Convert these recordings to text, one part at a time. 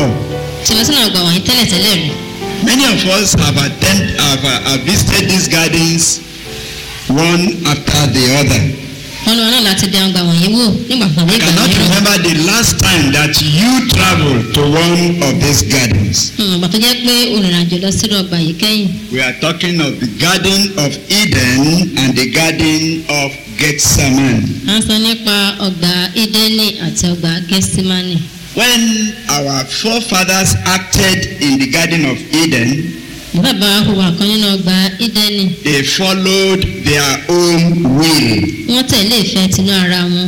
before. tí wọ́n sínú ọgbà wọ̀nyí tẹ́lẹ̀tẹ́lẹ̀ rí Many of us have attend, have, uh, have visited these gardens one after the other. wọ́n lọ́wọ́ náà láti dẹ ọgbà wọ̀nyí wò nígbà kan ní I ìgbà cannot mìíràn remember the last time that you traveled to one of these gardens. Hmm, ìgbà tó jẹ́ pé olùrìnàjò lọ sínú ọgbà yìí kẹ́yìn We are talking of the Garden of Eden and the Garden of Gethsemane. à ń sọ nípa ọgbà ídẹ́nì àti ọgbà gẹ́símánì When our forefathers acted in the Garden of Eden, bàbá wa hùwà kan nínú ọgbà ídẹ́nì they followed their own will. wọ́n tẹ̀lé ìfẹ́ tinú ara wọn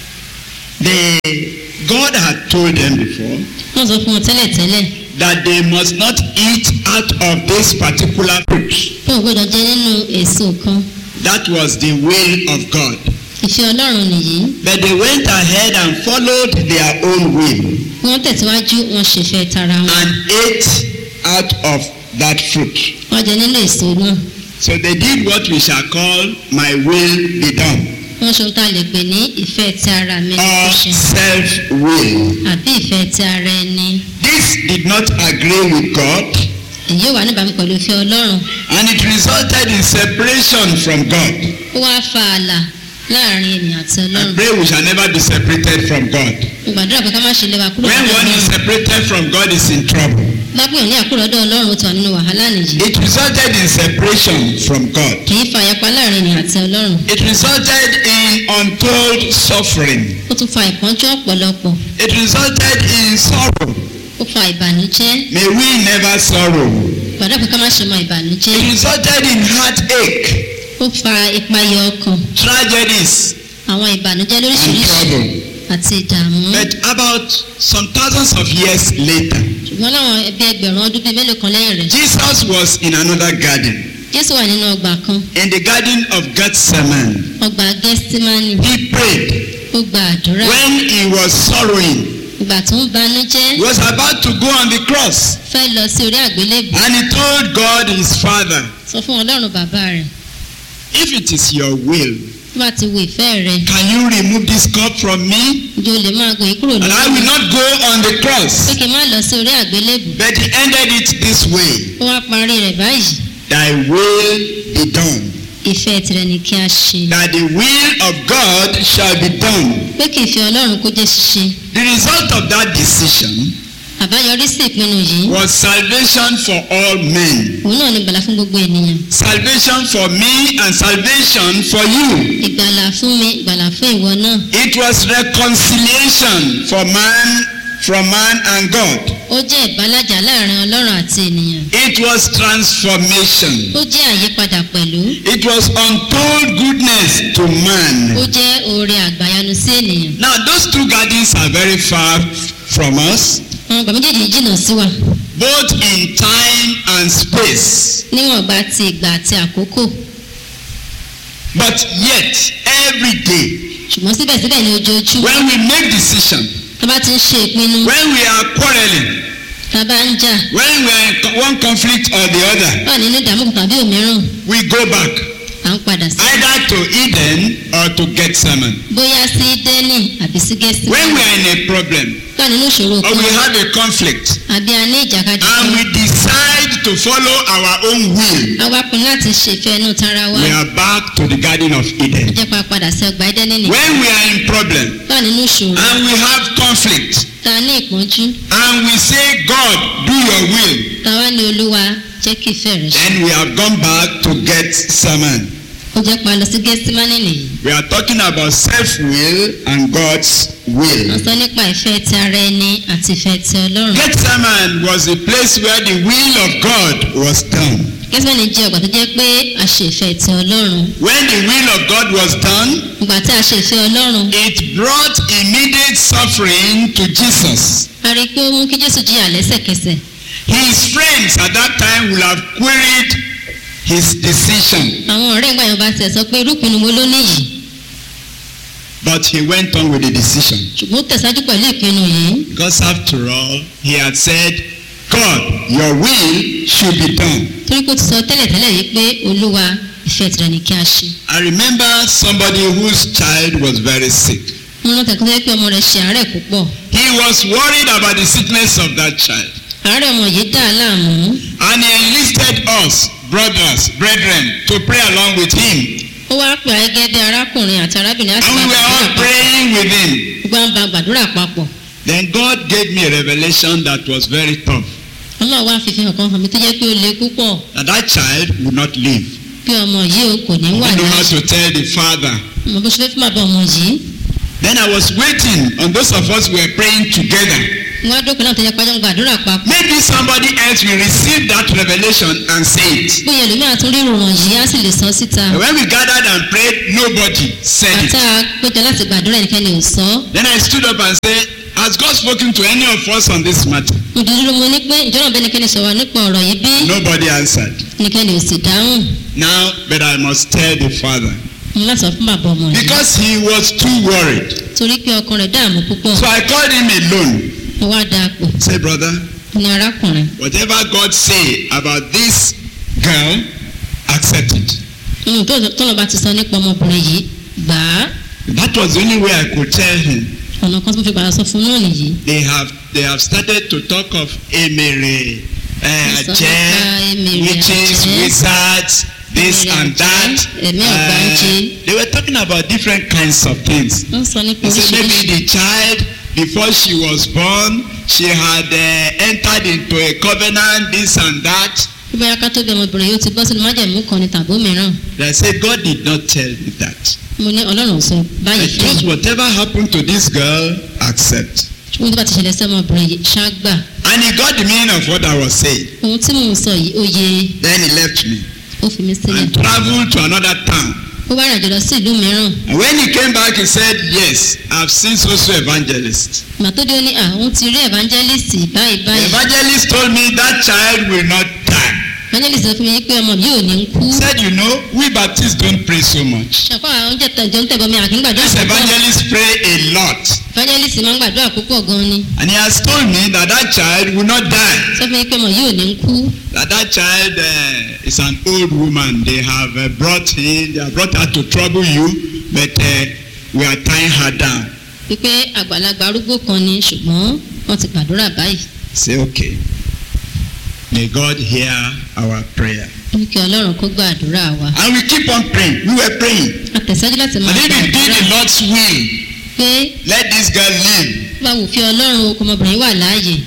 They, God had told them before wọ́n sọ fún wọn tẹ́lẹ̀tẹ́lẹ̀ that they must not eat out of this particular fruit. pé ò gbọ́dọ̀ jẹ nínú èso kan That was the will of God. ìfẹ́ ọlọ́run nìyí But they went ahead and followed their own will wọ́n tẹ̀síwájú wọn ṣèfẹ́ tara wọn and ate out of that fruit. wọ́n jẹ nínú èso náà So they did what we shall call my will be done wọ́n ṣe ohun tá a lè pè ní ìfẹ́ ti ara mi or kò ṣe self will. àbí ìfẹ́ ti ara ẹni This did not agree with God èyí wà níbàámu pẹ̀lú ìfẹ́ ọlọ́run and it resulted in separation from God. ó wá fa ààlà láàrin ènìyàn àti I ọlọ́run pray we shall never be separated from God. mo gbàdúrà pé ká má ṣe lé wa kúrò When lọ́dọ̀ one is ọlọ́run separated from God is in trouble. lápò ní àkúrò lọ́dọ̀ ọlọ́run ó ti wà nínú wàhálà nìyí It resulted in separation from God. kì í fa ìyapa láàrin ènìyàn àti ọlọ́run It resulted in untold suffering. ó tún fa ìpọ́njú ọ̀pọ̀lọpọ̀ It resulted in sorrow. ó fa ìbànújẹ́ May we never sorrow. gbàdúrà pé ká má ṣe mọ ìbànújẹ́ It resulted in heartache, ó fa ìpayà ọkàn tragedies, àwọn ìbànújẹ́ and lóríṣiríṣi trouble. àti ìdààmú But about some thousands of years later, ṣùgbọ́n láwọn ẹbí ẹgbẹ̀rún ọdún bíi mélòó kan lẹ́yìn rẹ̀ Jesus was in another garden, jésù wà nínú ọgbà kan in the garden of Gethsemane. ọgbà gẹ́símánì He prayed ó gba àdúrà when he was sorrowing. ìgbà tó ń banújẹ́ He was about to go on the cross, fẹ́ lọ sí orí àgbélébù and he told God his Father, sọ fún ọlọ́run bàbá rẹ̀ If it is your will, tó bá ti wo ìfẹ́ rẹ̀ can you remove this cup from me? ǹjẹ́ o lè máa gòyè kúrò And I lórí will not go on the pé cross. kí n má lọ sí orí àgbélébù But he ended it this way ó wá parí rẹ̀ báyìí Thy will be done. ìfẹ́ tirẹ̀ ni kí a ṣe That the will of God shall be done. pé kí ìfẹ́ ọlọ́run kó jẹ́ ṣíṣe The result of that decision àbáyọrí sí ìpinnu yìí was salvation for all men. òun náà ni ìgbàlà fún gbogbo ènìyàn Salvation for me and salvation for you. ìgbàlà fún mi ìgbàlà fún ìwọ náà It was reconciliation for man from man and God. ó jẹ́ ìbálàjà láàrin ọlọ́run àti ènìyàn It was transformation. ó jẹ́ àyípadà pẹ̀lú It was untold goodness to ó man. jẹ́ oore àgbàyanu sí ènìyàn Now those two gardens are very far from us, àwọn ọgbà méjèèjì jìnnà sí wa both in time and space. níwọ̀nba ti ìgbà àti àkókò But yet, every day, ṣùgbọ́n síbẹ̀síbẹ̀ ní ojoojúmọ́ when we make decision, tá a bá ti ń ṣe ìpinnu when we are quarreling, tá a bá ń jà when we are in co- one conflict or the other, wà nínú ìdààmú kan tàbí òmíràn we go back à ń padà sí either to Eden or to Gethsemane. bóyá sí dẹ́nì àbí sí gẹ̀ẹ́sì When we are in a problem wà nínú ìṣòro or kan we have a conflict àbí a ní ìjàkadì and kan we decide to follow our own will, a wá pinnu láti ṣèfẹ́ inú tara wa we are back to the Garden of ó Eden. jẹ́ pa padà sí ọgbà ẹdẹ́nì nìkan When we are in problem wà nínú ìṣòro and we have conflict tá a ní ìpọ́njú and we say, God, do your will, tá a wá ní olúwa jẹ́ kí ìfẹ́ rẹ̀ ṣe then we have gone back to Gethsemane. ó jẹ́ pa lọ sí gẹ́símánì nìyí We are talking about self-will and God's wọ́n will. sọ nípa ìfẹ́ ti ara ẹni àti ìfẹ́ ti ọlọ́run Gethsemane was a place where the will of God was done. gẹ́símánì jẹ́ ọgbà tó jẹ́ pé a ṣe ìfẹ́ ti ọlọ́run When the will of God was done, ìgbà tí a ṣe ìfẹ́ ọlọ́run it brought immediate suffering to Jesus. a rí i pé ó mú kí jésù jìyà lẹ́sẹ̀kẹsẹ̀ His friends at that time will have queried his decision, àwọn ọ̀rẹ́ ìgbà yẹn bá tiẹ̀ sọ pé irúpinnu wo ló níyì but he went on with the decision. ṣùgbọ́n ó tẹ̀síwájú pẹ̀lú ìpinnu yìí Because after all, he had said, God, your will should be done. torí pé ó ti sọ tẹ́lẹ̀tẹ́lẹ̀ yìí pé olúwa ìfẹ́ tirẹ̀ ni kí a ṣe I remember somebody whose child was very sick. wọn rántí ẹ̀kọ́ pé ọmọ rẹ̀ ṣe àárẹ̀ púpọ̀ He was worried about the sickness of that child. àárẹ̀ ọmọ yìí dà á láàmú And he enlisted us, brothers, brethren, to pray along with him. ó wá pè ayégẹ́dẹ́ arákùnrin àti arábìnrin láti And we bá were gbàdúrà all papọ̀ praying with him. gbogbo àwọn bá gbàdúrà papọ̀ Then God gave me a revelation that was very tough. ọlọ́run wá fífi hàn kan hàn mí tó jẹ́ pé ó le púpọ̀ That that child would not live. bí ọmọ yìí o kò ní I wà don't know how láàyè to tell the father. mo bó ṣe fẹ́ fún bàbá ọmọ yìí Then I was waiting on those of us who were praying together. wọ́n á dókè náà tó jẹ́ pàjọ́ gbàdúrà papọ̀ Maybe somebody else will receive that revelation and say it. bóyá ẹlòmíràn tún rí ìròyìn yìí á sì lè sọ síta And when we gathered and prayed, nobody said it. àtà péjọ láti gbàdúrà ẹnikẹ́ni ò sọ Then I stood up and said, Has God spoken to any of us on this matter? mo dúró mo ní pé ìjọba bẹ́ẹ̀ ẹnikẹ́ni sọ̀rọ̀ nípa ọ̀rọ̀ yìí bí Nobody answered. ẹnikẹ́ni ò sì dáhùn Now, but I must tell the father. mo láti sọ fún bàbá ọmọ yìí Because he was too worried. torí pé ọkàn rẹ̀ dààmú púpọ̀ So I called him alone. mo wá da pò Say, brother, ní arákùnrin whatever God say about this girl, accept it. ohun tó tọ́lọ̀ bá ti sọ nípa ọmọbìnrin yìí gbà á That was the only way I could tell him. ọ̀nà kan tó fi gbàdá sọ fún náà nìyí They have they have started to talk of emere, uh, Yes, aje, ọ̀pá emere, witches, aje. wizards, this Emere, and aje, that. ẹ̀mí ọ̀gbáǹjẹ. they were talking about different kinds of things. wọ́n sọ nípa They said maybe oríṣiríṣi the child before she was born, she had uh, entered into a covenant, this and that. bí bóyá ká tó bí ọmọbìnrin yóò ti bọ́ sínú májẹ̀mú kan ní tàbó mìíràn They said God did not tell me that. mo ní ọlọ́run ò sọ I báyìí fún just mi whatever happened to this girl, accept. ohun tó bá ti ṣẹlẹ̀ sí ọmọbìnrin yìí ṣáàgbà And he got the meaning of what I was saying. ohun tí mò ń sọ yìí ó yé Then he left me ó fi mí sílẹ̀ and traveled to another town. ó wá rìnàjò lọ sí ìlú mìíràn And when he came back, he said, Yes, I've seen so-so evangelist. ìgbà tó dé ó ní à òun ti rí evangelist báyìí The báyìí evangelist told me that child will not die. evangelist sọ fún mi pé ọmọ yìí ò ní kú He said, You know, we Baptists don't pray so much. ṣàkóso àwọn oúnjẹ tẹ̀jọ́ ń tẹ̀bọ̀ mi àkíngbàdúrà This púpọ̀ evangelist pray a lot. evangelist máa ń gbàdúrà púpọ̀ gan ni And he has told me that that child will not die. sọ fún mi pé ọmọ yìí ò ní kú That that child uh, is an old woman. They have uh, brought in, they have brought her to trouble you, but uh, we are tying her down. wípé àgbàlagbà arúgbó kan ni ṣùgbọ́n wọ́n ti gbàdúrà báyìí Say, okay. May God hear our prayer. ó ní kí ọlọ́run kó gbàdúrà wa And we keep on praying. We were praying. a tẹ̀síwájú láti máa And if we did gbàdúrà the Lord's will, pé let this girl live. bá wù fi ọlọ́run okò ọmọbìnrin wà láàyè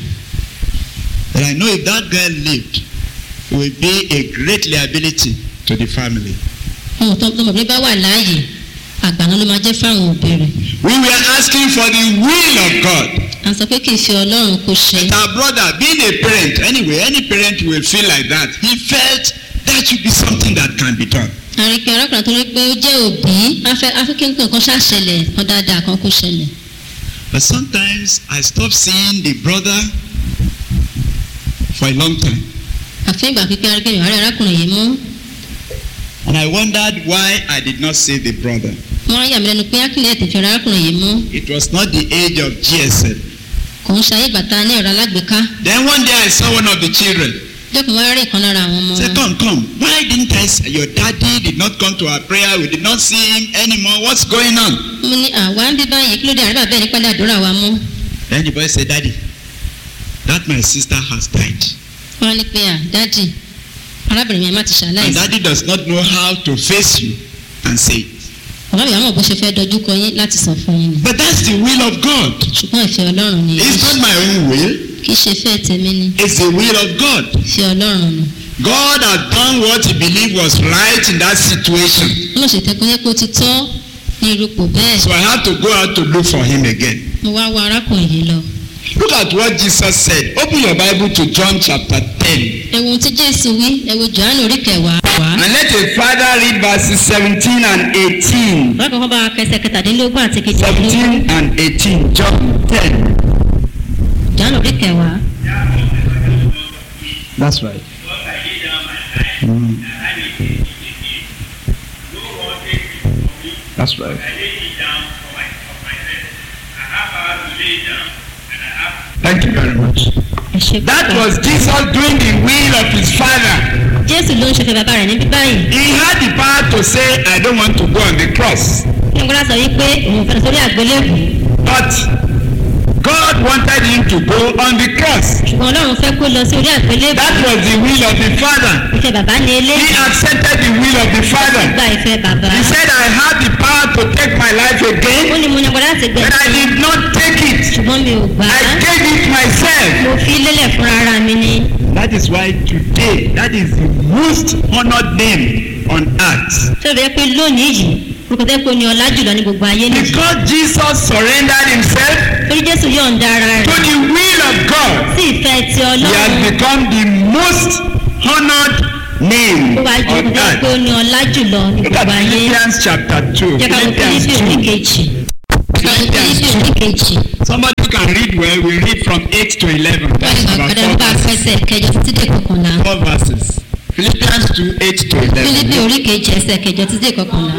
But I know if that girl lived, it will be a great liability to the family. ohun tó ọmọbìnrin bá wà láàyè àgbàna ló máa jẹ́ fáwọn òbí rẹ̀ We were asking for the will of God. à ń sọ pé kì í fi ọlọ́run kó ṣe But our brother, being a parent, anyway, any parent will feel like that. He felt that should be something that can be done. àríkẹ́ arákùnrin tó rí pé ó jẹ́ òbí afẹ́ afẹ́kẹ́ nǹkan kan ṣàṣẹlẹ̀ kan dáadáa kan kó ṣẹlẹ̀ But sometimes I stop seeing the brother for a long time. àfẹ́ ìgbà pípẹ́ aríkẹ́ ìwárí arákùnrin yìí mú And I wondered why I did not see the brother. wọ́n á yà mí lẹ́nu pé akílẹ̀ tètè fi arákùnrin yìí mú It was not the age of GSM. kò ń ṣayé bàtà ní ẹ̀rọ alágbèéká Then one day I saw one of the children. jẹ́kùn wá rí ìkan lára àwọn ọmọ Say, wọn come, come. Why didn't I see your daddy did not come to our prayer? We did not see him anymore. What's going on? mo ní àwa ń bí báyìí kí ló dé àríbà bẹ́ẹ̀ nípa àdúrà wa mú Then the boy said, Daddy, that my sister has died. wọ́n á ní pé à dádì arábìnrin yẹn má ti And ṣàlàyé daddy does not know how to face you and say it. bàbá mi àmọ̀ bó ṣe fẹ́ dojú kọ yín láti sọ fún yín ni But that's the will of God. ṣùgbọ́n ìfẹ́ ọlọ́run ni It's not my own will. kì í ṣe fẹ́ tèmi ni It's the will of God. ìfẹ́ ọlọ́run ni God had done what he believed was right in that situation. wọ́n lọ ṣètẹ́ pé kó ti tọ́ ní irúpò bẹ́ẹ̀ So I had to go out to look for him again. mo wá wá arákùnrin yìí lọ Look at what Jesus said. Open your Bible to John chapter 10. ẹ̀wọ̀n tí jésù wí ẹ̀wọ̀n johannu orí kẹwàá wá. And let a father read verses 17 and 18. bákan kan bá kẹsẹ̀ kẹtàdínlógún àti kejìdínlógún 17 and 18. John 10. johannu orí kẹwàá That's right. That's right. Thank you very much. ẹ ṣe That púpọ̀. was Jesus doing the will of his father. jésù ló ń ṣe fẹ́ bàbá rẹ̀ níbí báyìí He had the power to say, I don't want to go on the cross. ní ìgbọ́dá sọ wípé òun fẹ́ lọ sórí àgbélébù But God wanted him to go on the cross. ṣùgbọ́n ọlọ́run fẹ́ kó lọ sí orí àgbélébù That was the will of the Father. ìfẹ́ bàbá ní He eléyìí accepted the will of the Father. gba ìfẹ́ bàbá He said, I have the power to take my life ó again, ní mo ní agbára láti but gbẹ̀sẹ̀ I did not take it. ṣùgbọ́n mi ò gbà I á gave it myself. mo fi lélẹ̀ fúnra ara mi ni That is why today, that is the most honored name on earth. tó bẹ́ẹ̀ pé lónìí yìí orúkọ tẹ́ pé ó ní ọlá jùlọ ní gbogbo ayé nìyí Because Jesus surrendered himself torí jésù yọ̀ǹda ara to rẹ̀ the will of God, sí ìfẹ́ ti he has ọlọ́run become the most honored name ó wá ju on orúkọ tẹ́ pé ó earth. ní ọlá jùlọ ní Look at gbogbo ayé Philippians chapter 2. jẹ́ ká wo Philippians fílípì 2. oríkejì Philippians fílípì 2. oríkejì Somebody who can read well, we read from 8 to 11. That's wọ́n about ní four bá verses. fẹsẹ̀ kẹjọ títí dé kọkànlá Four verses. Philippians 2, 8 to fílípì 11. oríkejì ẹsẹ̀ kẹjọ títí dé kọkànlá.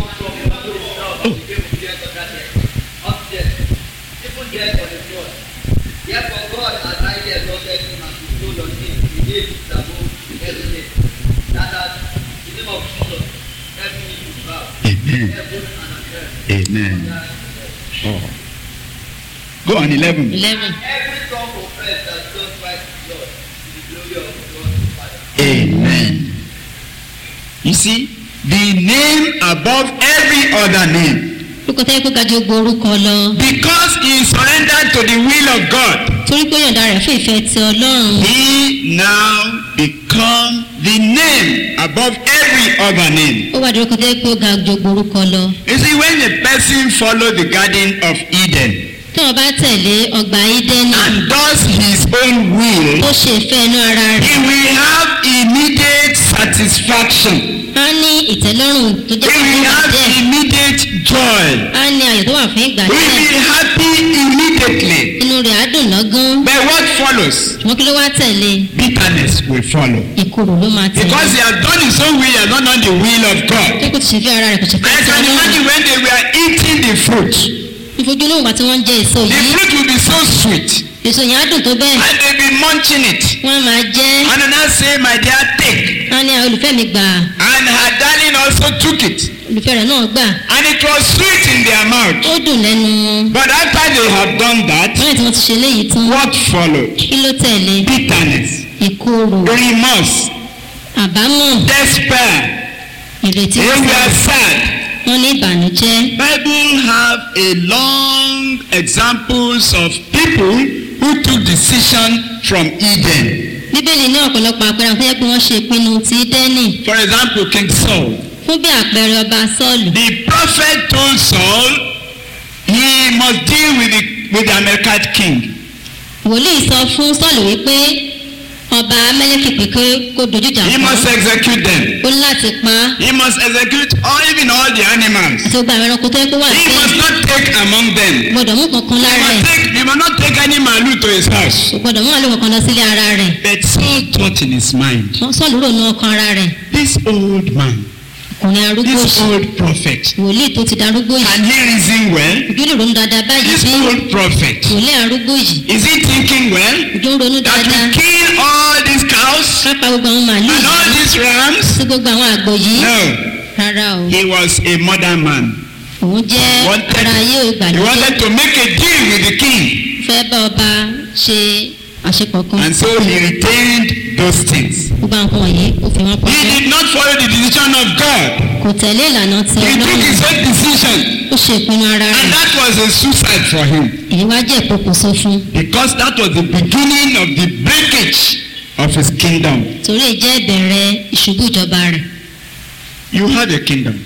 Therefore God has highly exalted him and bestowed on him the name which is above every name. That at the name of Jesus, every knee will bow, Amen. heaven and on earth. Amen. Oh. Go on 11. eleven Every tongue confess that Jesus Christ is Lord to the glory of God the Father. Amen. You see, the name above every other name. orúkọ tẹ́ pé gajù gbogbo orúkọ lọ Because he surrendered to the will of God, torí pé yọ̀ǹda rẹ̀ fún ìfẹ́ ti ọlọ́run he now become the name above every other name. ó wà ní orúkọ tẹ́ pé ó ga ju gbogbo orúkọ lọ You see, when a person follow the garden of Eden tí wọ́n bá tẹ̀lé ọgbà ídẹ́nì and does his own will, ó ṣe ìfẹ́ inú ara he rẹ̀ will have immediate satisfaction. á ní ìtẹ́lọ́rùn tó He jẹ́ fún will ìgbà have díẹ̀ immediate joy. á ní ayọ̀ tó wà fún ìgbà He will díẹ̀ be happy immediately. inú rẹ̀ á dùn lọ́gán But what follows? ṣùgbọ́n kí ló wá tẹ̀lé Bitterness will follow. ìkorò ló máa tẹ̀lé Because he has done his own will, he has not done the will of God. tó kò ti ṣe fẹ́ ara rẹ̀ kò ṣe fẹ́ I ti can ọlọ́run imagine when they were eating the fruit. ìfojúlówó àti wọ́n ń jẹ èso The yìí fruit will be so sweet. èso yẹn á dùn tó bẹ́ẹ̀ And they'll be munching it. wọ́n á máa jẹ́ And then I say, my dear, take. á ní àwọn olùfẹ́ mi gbà And her darling also took it. olùfẹ́ rẹ̀ náà gbà And it was sweet in their mouth. ó dùn lẹ́nu wọn But after they have done that, wọ́n lè tí wọ́n ti ṣe léyìí tán what followed? kí ló tẹ̀lé Bitterness, ìkorò remorse, àbámọ̀ despair. ìrètí They were sad. wọ́n ní ìbànújẹ́ Bible have a long examples of people who took decision from Eden. bíbélì ní ọ̀pọ̀lọpọ̀ àpẹẹrẹ àwọn tó yẹ pé wọ́n ṣe ìpinnu ti dẹ́nì For example, King Saul. fún bí àpẹẹrẹ ọba sọ́ọ̀lù The prophet told Saul he must deal with the with the Amalekite king. wòlíì sọ fún sọ́ọ̀lù wípé ọba amẹ́lẹ́kì pé kó kó dojú ìjà He kọ́ must execute them. ó ní láti pa á He must execute all even all the animals. àti gbogbo àwọn ẹranko tó yẹ kó wà He sí must not take among them. gbọdọ̀ mú kankan He lára must, ẹ̀ take, he must not take any malu to his house. kò gbọdọ̀ mú àlọ́ kankan lọ sílé ara rẹ̀ But Saul thought in his mind, wọ́n sọ́ọ̀lù rò ní ọkàn ara rẹ̀ this old man, ọkùnrin arúgbó this yìí old prophet, wòlíì tó ti darúgbó yìí can he reason well? ojú lè ronú dáadáa báyìí This bí old prophet, wòlíì arúgbó yìí is he thinking well? ojú ń ronú That dáadáa we kill all these cows pápá gbogbo àwọn màálù and all yìí these rams? sí gbogbo àwọn àgbò yìí No, rárá o he was a modern man. òun jẹ́ Wanted- ara ayé He ìgbàlódé wanted to make a deal with the king. fẹ́ bá ọba ṣe àṣepọ̀ kan And so he retained those things. gbogbo àwọn wọ̀nyí ó fi wọ́n He pamọ́ did not follow the decision of God. kò tẹ̀lé ìlànà ti He took ọlọ́run his own decision. ó ṣe ìpinnu ara And rẹ̀ that was a suicide for him. èyí wá jẹ́ ìpokùnso fún Because that was the beginning of the breakage of his kingdom. torí èyí jẹ́ ìbẹ̀rẹ̀ ìṣubú ìjọba rẹ̀ You have a kingdom.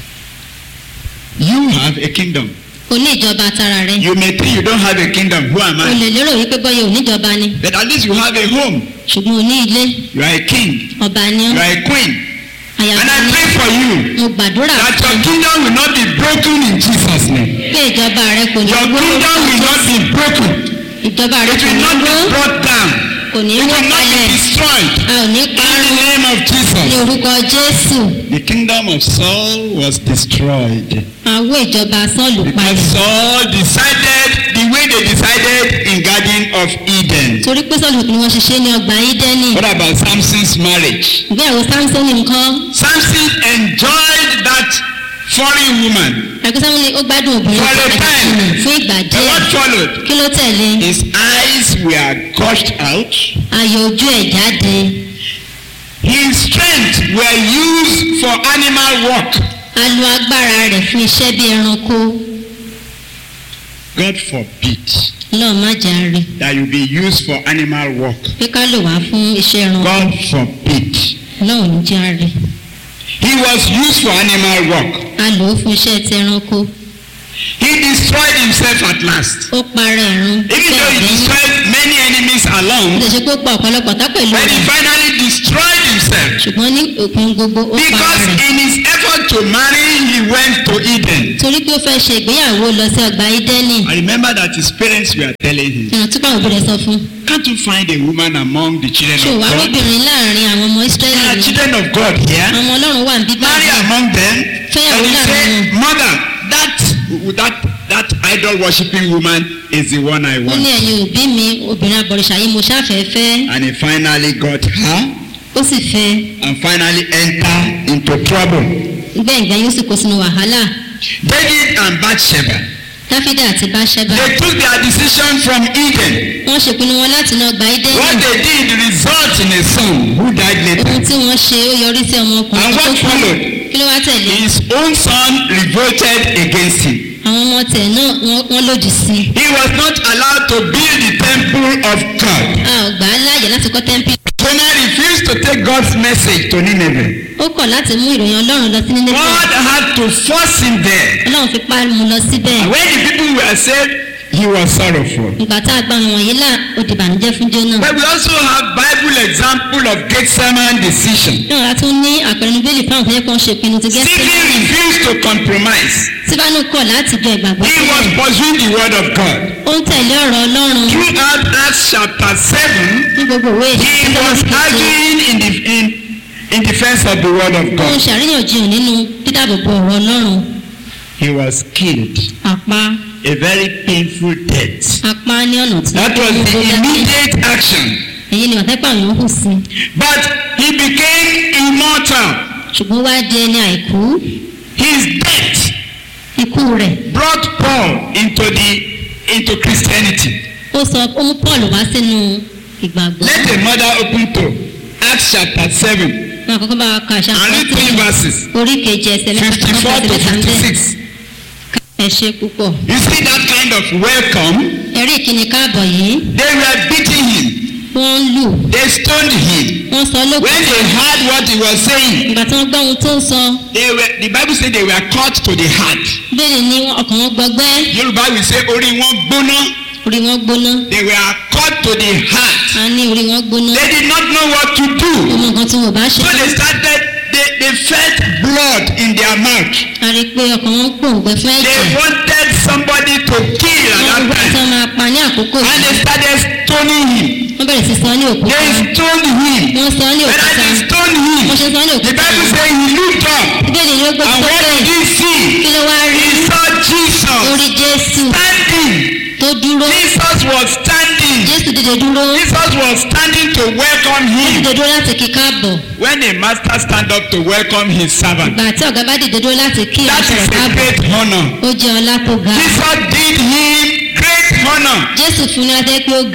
You have a kingdom. o ní ìjọba tara rẹ̀ You may think you don't have a kingdom. Who am o I? lè lérò wípé bọ́yọ̀ oníjọba ni But at least you have a home. ṣùgbọ́n o ní ilé You are a king. ọba ni You ọ́ are a queen. And àyàfà I ni pray for you mo gbàdúrà that fún your kingdom will not be broken in Jesus' name. pé ìjọba rẹ̀ kò ní Your wó kingdom will not be broken. ìjọba rẹ̀ It kò will ní not wó be brought down. kò ní It wó will not kalẹ̀ be destroyed. a ò ní In the parun name of ní Jesus. orúkọ jésù The kingdom of Saul was destroyed. àwọ ìjọba sọ́ọ̀lù Because palẹ̀ Saul decided the way they decided in Garden of Eden. torí pé sọ́ọ̀lù ni wọ́n ṣiṣẹ́ ní ọgbà ídẹ́nì What about Samson's marriage? ìgbéyàwó samson nǹkan Samson enjoyed that foreign woman. ẹgbẹ́ samson ó gbádùn obìnrin For a kan time. àjèjì fún ìgbà And díẹ̀ what followed? kí ló tẹ̀lé His eyes were gushed out. ayọ̀ ojú ẹ̀ jáde His strength were used for animal work. a lo agbára rẹ̀ fún iṣẹ́ bí ẹranko God forbid lọ́ọ̀ má jà rí that you be used for animal work. pé ká lò wá fún iṣẹ́ ẹranko God forbid. lọ́ọ̀ ní jà rí He was used for animal work. a lò ó fún iṣẹ́ ti ẹranko He destroyed himself at last. ó parẹ́ ẹ̀rún Even though he destroyed many enemies ó along, lè ṣe pé ó pa ọ̀pọ̀lọpọ̀ tá pẹ̀lú but he rẹ̀ finally destroyed himself. ṣùgbọ́n ní òpin gbogbo ó para Because rẹ̀ in his effort to marry, he went to Eden. torí pé ó fẹ́ ṣe ìgbéyàwó lọ sí ọgbà ídẹ́nì I remember that his parents were telling him, ìrántí pàwọn òbí rẹ̀ sọ fún Can't you find a woman among the children ṣé of wàá God? lóbìnrin láàrin àwọn ọmọ There ísírẹ́lì are ni children of God here. àwọn ọlọ́run wà ń bí Marry báyìí among them. Fẹ́yàwó And he láàrin said, wọn. Mother, that that that idol worshipping woman is the one I ó ní want. ẹ̀yin òbí mi obìnrin abọ̀rìṣà yìí mo ṣáfẹ́ fẹ́ And he finally got her ó sì fẹ́ and finally entered into trouble. gbẹ̀ngbẹ̀ yóò sì kó sínú wàhálà David and Bathsheba, dáfídà àti báṣẹ́bà they took their decision from Eden. wọ́n ṣèpinnu wọn láti náà gba ídẹ́nì What they did result in a son who died later. ohun tí wọ́n ṣe ó yọrí sí ọmọkùnrin And tó what kú followed? kí ló wá tẹ̀lé His own son revolted against him. àwọn ọmọ tẹ̀ náà wọ́n- wọ́n lòdì sí i He was not allowed to build the temple of God. a ò gbà á láàyè láti kọ́ tẹ́ḿpì Jonah refused to take God's message to Nineveh. ó kọ̀ láti mú ìròyìn ọlọ́run lọ sí nílé God had to force him there. ọlọ́run fi pa mu lọ síbẹ̀ And when the people were saved, he was sorrowful. ìgbà tá a gba àwọn wọ̀nyí là ó di ìbànújẹ́ fún jóná But we also have Bible example of Gethsemane decision. náà a tún ní àpẹẹrẹ níbẹ̀lì fáwọn tó yẹ kó ń ṣe ìpinnu ti Stephen gẹ́sẹ̀ refused to compromise. síbánú kọ̀ láti jọ ìgbàgbọ́ He was sílẹ̀ pursuing the word of God. ó ń tẹ̀lé ọ̀rọ̀ ọlọ́run Throughout Acts chapter 7, ní gbogbo òwe he ìṣẹ́ was arguing in, the, in, in defense of the word of ó ń God. ṣàríyànjiyàn nínú dídàbòbò ọ̀rọ̀ ọlọ́run He was killed. àpá A very painful death. apá ní ọ̀nà tí That was the immediate action. èyí ni wàtẹ́pà àwọn hù sí But he became immortal. ṣùgbọ́n wá di ẹni àìkú His death ikú rẹ̀ brought Paul into the into Christianity. ó sọ ó mú paul wá sínú ìgbàgbọ́ Let a mother open to Acts chapter 7 wọn àkọ́kọ́ bá wa ka àṣà and read three verses orí kejì ẹsẹ̀ mẹ́ta 54 to ẹsẹ̀ mẹ́ta ń bẹ̀ 56. ẹ ṣe púpọ̀ You see that kind of welcome? ẹ̀rí ìkíni káàbọ̀ yìí They were beating him. wọ́n ń lù They stoned him. wọ́n sọ When lókùn they heard what he was saying, ìgbà tí wọ́n gbọ́ ohun tó ń sọ they were, the Bible said they were cut to the heart. bẹ́ẹ̀ ni ọkàn wọn gbọgbẹ́ Yorùbá will say orí wọn gbóná. orí wọn gbóná They were cut to the heart. a ní orí wọn gbóná They did not know what to do. ọmọ nǹkan tí wọn bá ṣe So they started, they, they felt blood in their mouth. a rí i pé ọkàn wọn gbòǹgbẹ fún They ẹ̀jẹ̀ wanted somebody to kill at wọ́n that gbọ́ tí time. wọ́n máa pa ní àkókò And yìí they started stoning him. wọ́n bẹ̀rẹ̀ sí sọ ní òkúta They stoned him. wọ́n sọ ní When òkúta they stoned him, wọ́n ṣe sọ ní the òkúta Bible says he looked up. ìbéèrè ni ó gbé And tó what bẹ́ẹ̀ did he see? kí ló wá rí He saw Jesus orí jésù standing. tó dúró Jesus was standing. jésù dìde dúró Jesus was standing to welcome him. dìde dúró láti kí káàbọ̀ When a master stand up to welcome his servant, ìgbà tí ọ̀gá bá dìde dúró láti kí that ìránṣẹ́ is rẹ̀ a káàbọ̀ great honor. ó jẹ́ ọlá tó ga Jesus did him great honor. jésù fún ní adé pé ó